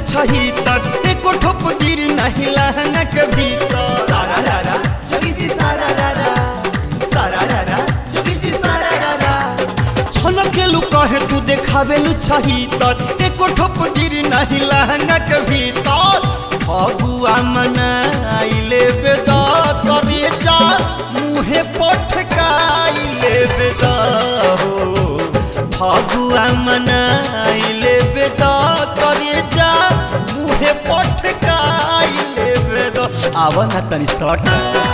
छही तर एको ठोप गिर नहीं लहंगा के भीतर सारा रारा जोगी जी सारा रारा सारा रारा जोगी जी सारा रारा छनकेलु कहे तू देखावेलु छही तर एको ठोप गिर नहीं लहंगा के भीतर फगुआ मनाइले बेदा करे जा मुहे पटकाइले बेदा हो फगुआ मनाइले बेदा करे जा मुहे पटकाइले बेदा आव ना तनी सट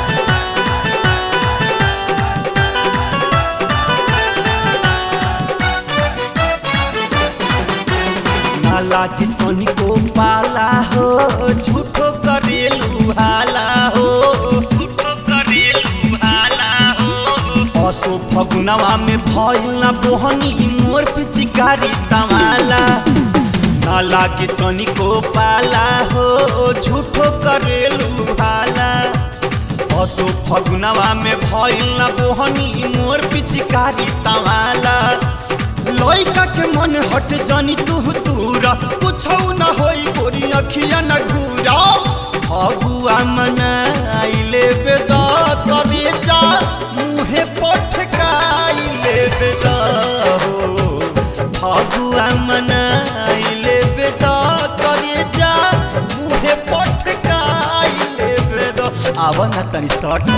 ना लागे तनिको पाला हो झूठो करेलु हाला हो झूठो करेलु हाला हो असो फगुनवा में भइल ना बोहनी मोर पिचकारी तमाला ना लागे तनिको पाला हो झूठो करेलु हाला असो फगुनवा में भइल ना बोहनी मोर पिचकारी तमाला लइका के मन हट जानी तू तूरा कुछौ न होई गोरी अखिया न घूरा फगुआ मनाइले बेदा करे जा मुहे पटकाइले बेदा हो फगुआ मनाइले बेदा करे जा मुहे पटकाइले बेदा आव न तनी सट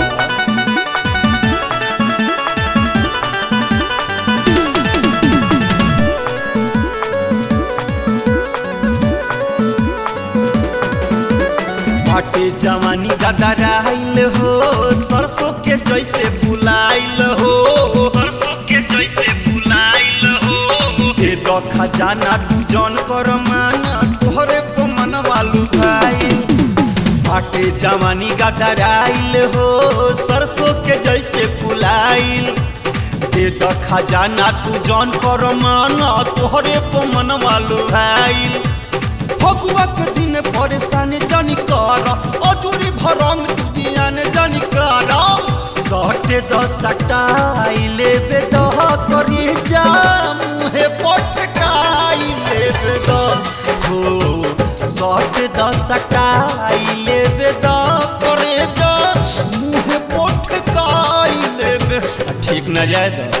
बाटे जवानी गदराइल हो सरसों के जैसे फुलाइल हो सरसों के जैसे फुलाइल हो दे दो खजाना तू जौन कर माना तोहरे को मनवा लुभाइल बाटे जवानी गदराइल हो सरसों के जैसे फुलाइल दे दो खजाना तू जौन कर माना तोहरे को मनवा लुभाइल फगुआ के दिन परेशान जानी कर अजूरी भरंग तू जियान जानी कर सटे दस सटाई लेबे दह करी जा मुहे पटकाई लेबे दह हो सटे दस सटाई लेबे दह करे जा मुहे पटकाई लेबे ठीक न जाए दो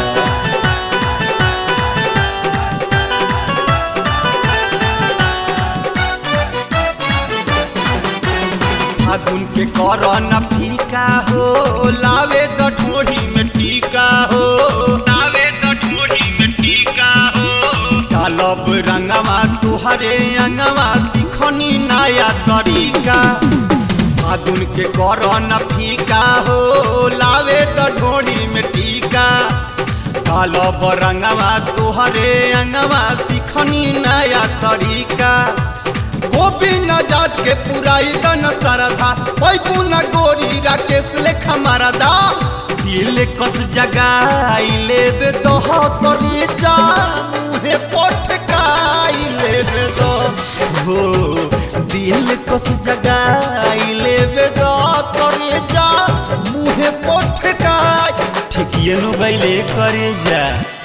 फागुन के कर न फीका हो लावे द ढोढ़ी में टीका हो लावे द ढोढ़ी में टीका हो डालब रंगवा तुहरे अंगवा सिखनी नया तरीका फागुन के कर न फीका हो लावे द ढोढ़ी में टीका डालब रंगवा तुहरे अंगवा सिखनी नया तरीका गोविंद जात के पुराई दन सरधा ओई पुना गोरी राकेश लेखा मारदा दिल कस जगाई लेबे दोह करी जा मुहे पटकाई लेबे दो हो दिल कस जगाई लेबे दो करी जा मुहे पटकाई ठिकिए नु गइले करे जा